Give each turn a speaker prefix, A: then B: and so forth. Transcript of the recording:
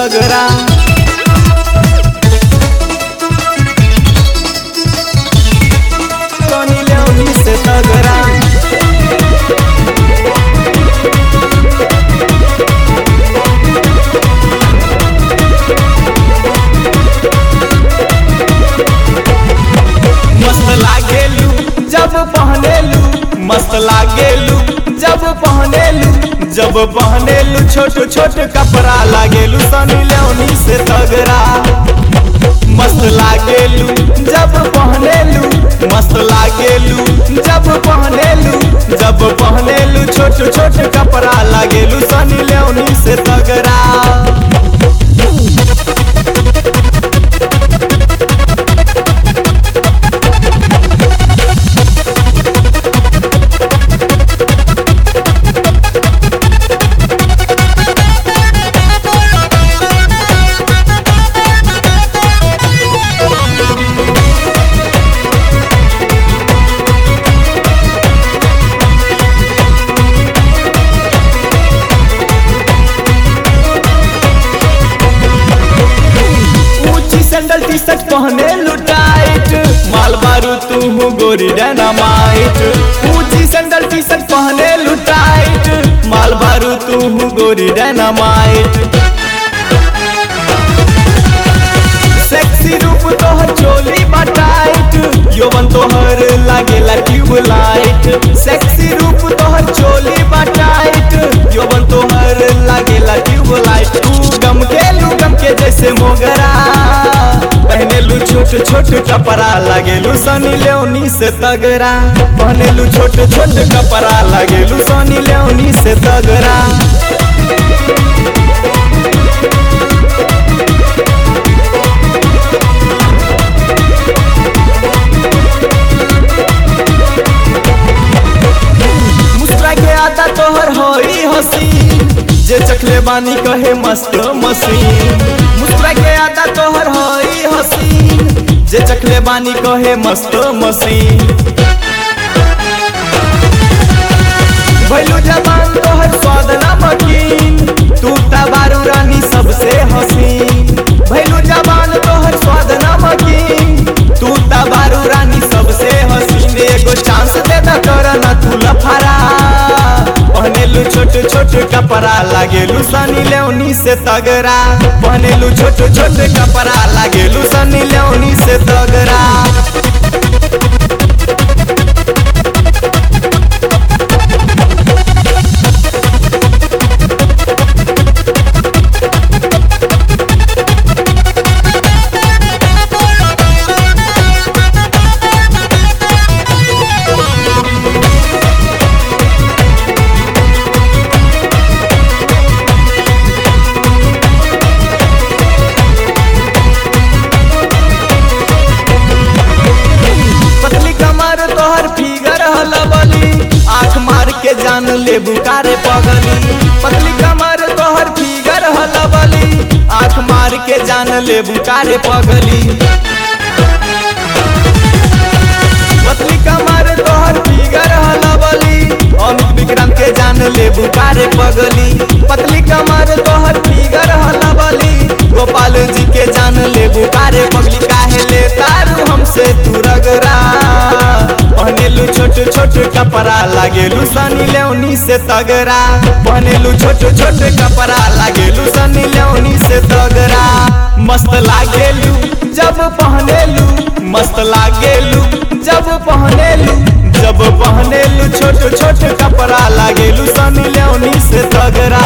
A: तगड़ा सनी लेओनी से तगड़ा मस्त लागेलू जब पहनेलू मस्त लागेलू जब पहनेलू जब पहनेलू छोट छोट कपड़ा लागेलू सनी लेओनी से तगड़ा मस्त लागेलू जब पहनेलू मस्त लागेलू जब पहनेलू जब पहनेलू छोट छोट कपड़ा लागेलू सनी लेओनी से तगड़ा ऊंची सैंडल टी शर्ट पहने लुटाइट माल बारू तू हूँ गोरी डायनामाइट ऊंची सैंडल टी शर्ट पहने लुटाइट माल बारू तू हूँ गोरी डायनामाइट सेक्सी रूप तोहर चोली बटाइट यौवन तोहर लागेला ट्यूबलाइट सेक्सी रूप तोहर चोली बटाइट यौवन तोहर लागेला ट्यूबलाइट तू गम के लू गम के जैसे मोगरा पहनेलू छोट छोट कपड़ा लागेलू सनी लेओनी से तगड़ा पहनेलू छोट छोट कपड़ा लागेलू सनी लेओनी से तगड़ा मुस्कुरा के आता तोहर होई हसी जे चखले बानी कहे मस्त मसीन मुस्कुरा के आता तोहर होई हसी जे चखले बानी कहे मस्त मसीन भैलू जबान तोहर स्वाद नमकीन तू तबारू रानी सबसे हसीन भैलू जबान तोहर स्वाद नमकीन तू तबारू रानी सबसे हसीन एगो चांस दे द कर ना तू लफारा पहनेलू छोट छोट कपड़ा लागेलू सनी लेओनी से तगड़ा पहनेलू छोट छोट कपड़ा लागेलू सनी लेओनी से तगड़ा पतली कमर तोहर फिगर हलबली आँख मार के जान ले बुकारे पगली पतली कमर तोहर फिगर हलबली आँख मार के जान ले बुकारे पगली पतली कमर तोहर फिगर हलबली अमित विक्रम के जान ले बुकारे पगली पतली कमर तोहर फिगर हलबली गोपाल जी के जान ले बुकारे पगली काहे ले तारू हमसे तू रगरा पहनेलू छोट छोट कपड़ा लागेलू सनी लेओनी से तगड़ा पहनेलू छोट छोट कपड़ा लागेलू सनी लेओनी से तगड़ा मस्त लागेलू जब पहनेलू मस्त लागेलू जब पहनेलू जब पहनेलू छोट छोट कपड़ा लागेलू सनी लेओनी से तगड़ा